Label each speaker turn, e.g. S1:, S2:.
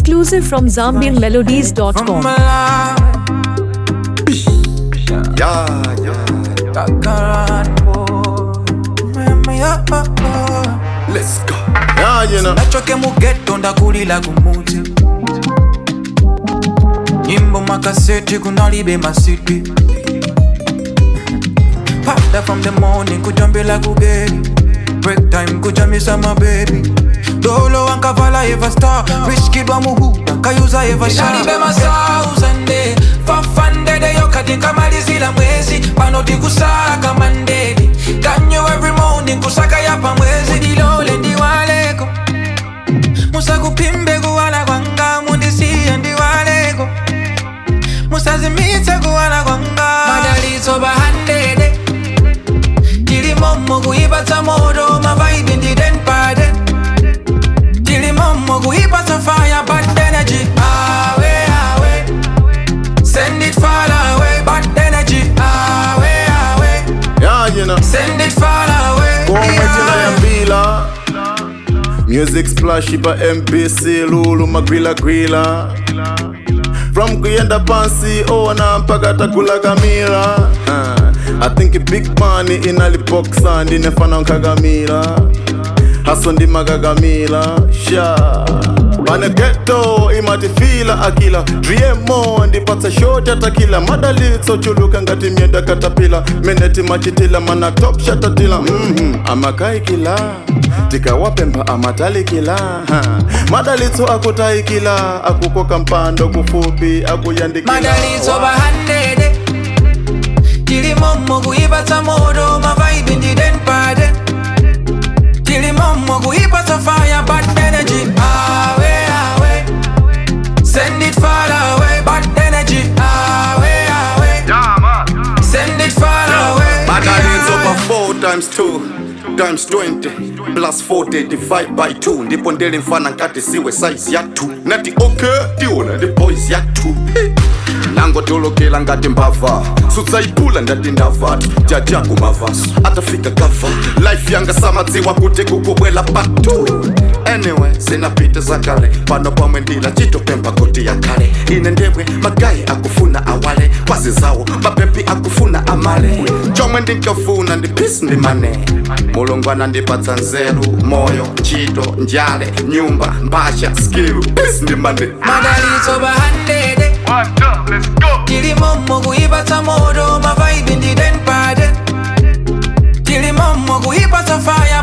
S1: Exclusive from ZambianMelodies.com.
S2: Yeah, yeah. Let's go. Yeah, you know.
S3: nachoke mugeto ndakulila kumuti nyimbo makaseti kunalibe masiti pada from the morning kujambila kugeri break time kujamisa mabebi dolo wankavala eva star rich kid wa muhuda kayuza eva shalibe masauzande fafandede yokatinkamalizila mwezi panoti kusaka mandedi kanyo every morning kusaka yapa mwezi dilole ndiwaleko musakupimbe kuwala kwanga mundisiye ndiwaleko musazimitse kuwala kwanga madalitso bahandede tilimomo kuipatsa moto mavaibi ndidenpade tilimomo kuipatsa fire bad energy awe awe send it far away bad energy awe awe
S2: Yeah, you know.
S3: send it far away
S2: Kuometina ya mbila Music splash ipa MPC Lulu magwila gwila From kuyenda pansi ona mpaka takula kamila uh, I think big money inalipoxa ndinefana nkagamila haso ndimakagamila sha pane geto imatifila akila driemo ndipatsa shoti atakila madalitso chuluka ngati myenda katapila meneti machitila mana top shatatila mm amakaikila tikawapemba amatalikila ha. madalitso akutaikila akukoka mpando kufupi akuyandikila
S3: madalitso bahandede tilimomo kuipatsa moto mavaibi ndidenpade tilimomo kuipatsa fire bad energy awe awe send it far away bad energy awe awe send it far away
S2: Madalitso pa 4 times 2 times 20 plus 40 divide by 2 ndipo ndele mfana nkati siwe size ya 2 nati okay tiona ndi boys ya 2 nangotolokela ngati mbava sudzayiphula ndati ndavatu jajaku mavaso atafika gava life yanga samadziwa kuti kukubwela patu anyway zinapita zakale pano pamwe ndila chitopemba kuti yakhale ine ndemwe magayi akufuna awale kwazi zawo mapepi akufuna amale chomwe ndinkafuna ndi peace ndi mane mulungu anandipatsa nzeru moyo ntchito njale nyumba mbasha skill peace ndi mane
S3: madalitso bahandede tilimomo kuipatsa moto mavaibi ndidenpade tilimomo kuipatsa fire